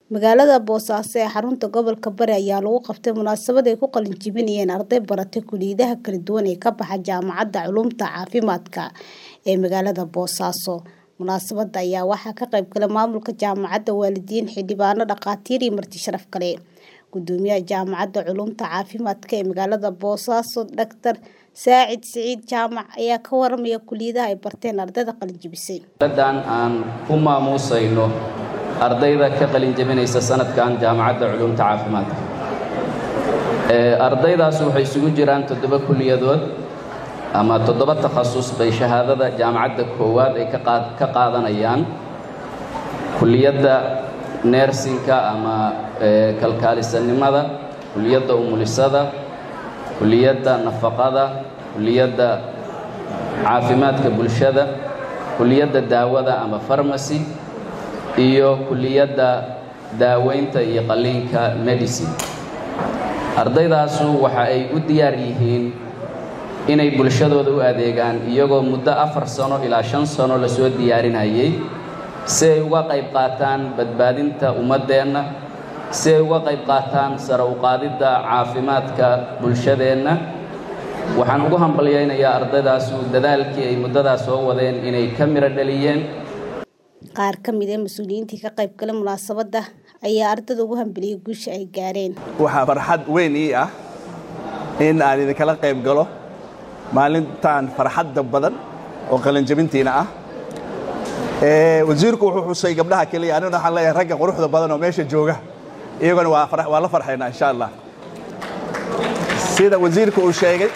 Magaalada Boosaaso ee xarunta gobolka Bari ayaa lagu qabtay munaasabad ay ku qalin jebinayeen arday baratay kulliyadaha kala duwan ee ka baxa Jaamacadda Culuumta Caafimaadka ee magaalada Boosaaso. Munaasabadda ayaa waxaa ka qayb galay maamulka jaamacadda, waalidiin, xildhibaano, dhakhaatiir iyo marti sharaf kale. Gudoomiyaha Jaamacadda Culuumta Caafimaadka ee magaalada Boosaaso, Dr. Saacid Siciid Jaamac ayaa ka waramaya kulliyadaha ay barteen ardayda qalin jebisay. Xafladan aan ku maamuusayno ardayda ka qalin jebinaysa sanadkan Jaamacadda Culuumta Caafimaadka. Ardaydaas waxay isugu jiraan toddoba kulliyadood ama toddoba takhasus bay shahaadada jaamacadda koowaad ay ka qaadanayaan. Kulliyadda neersinka ama kalkaalisanimada, kulliyadda umulisada, kulliyadda nafaqada, kulliyadda caafimaadka bulshada, kulliyadda daawada ama pharmacy, iyo kulliyadda daaweynta iyo qalliinka medicine. Ardaydaasu waxa ay u diyaar yihiin inay bulshadooda u adeegaan iyagoo muddo afar sano ilaa shan sano lasoo diyaarinayay si ay uga qayb qaataan badbaadinta ummaddeenna si ay uga qayb qaataan sare u qaadidda caafimaadka bulshadeenna waxaan ugu hambalyaynayaa ardaydaasu dadaalkii ay muddadaas soo wadeen inay ka miro dhaliyeen qaar ka mid ah mas-uuliyiintii ka qayb galay munaasabadda ayaa ardayda ugu hambaliyay guusha ay gaareen waxaa farxad weyn ii ah in aan idinkala qayb galo maalintan farxadda badan oo qalinjabintiina ah wasiirku wuxuu xusay gabdhaha keliya aniguna waxaan leeyahay ragga quruxda badan oo meesha jooga iyaguna waa la farxaynaa insha allah sida wasiirka uu sheegay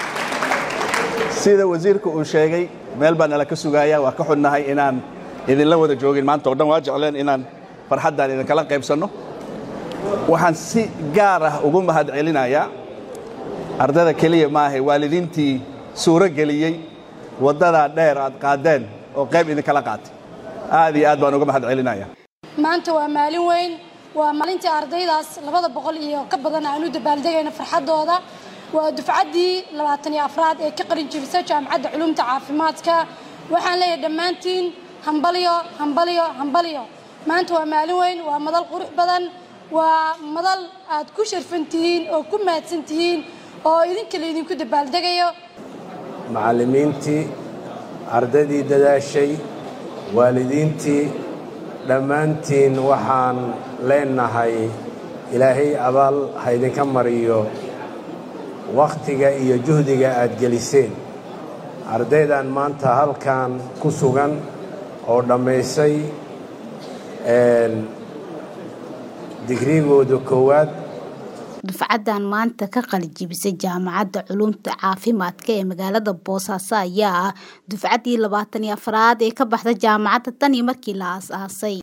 sida wasiirka uu sheegay meel baa nala ka sugaaya waa ka xunnahay inaan idinla wada joogin maanta oo dhan waa jecleen inaan farxaddan idinkala qaybsanno waxaan si gaar ah ugu mahad celinayaa ardayda keliya maahay waalidiintii suuro geliyey waddadaa dheer aad qaadeen oo qayb idinkala qaatay aad iyo aad baan uga mahad celinaya maanta waa maalin weyn waa maalintii ardaydaas labada boqol iyo ka badan aan u dabaaldegayna farxaddooda waa dufcaddii labaatan iyo afraad ee ka qalin jebisa jaamacadda culuumta caafimaadka waxaan leeyahay dhammaantiin hambalyo hambalyo hambalyo maanta waa maalin weyn waa madal qurux badan waa madal aad ku sharfan tihiin oo ku mahadsan tihiin oo idinka laydinku dabaaldegayo macallimiintii ardaydii dadaashay waalidiintii dhammaantiin waxaan leenahay ilaahay abaal ha idinka mariyo wakhtiga iyo juhdiga aad geliseen ardaydan maanta halkan ku sugan oo dhammaysay digrigooda koowaad dufcaddan maanta ka qalin jebisay jaamacadda culuumta caafimaadka ee magaalada boosaaso ayaa ah dufcaddii labaatan iyo afraad ee ka baxda jaamacadda tan iyo markii la aas-aasay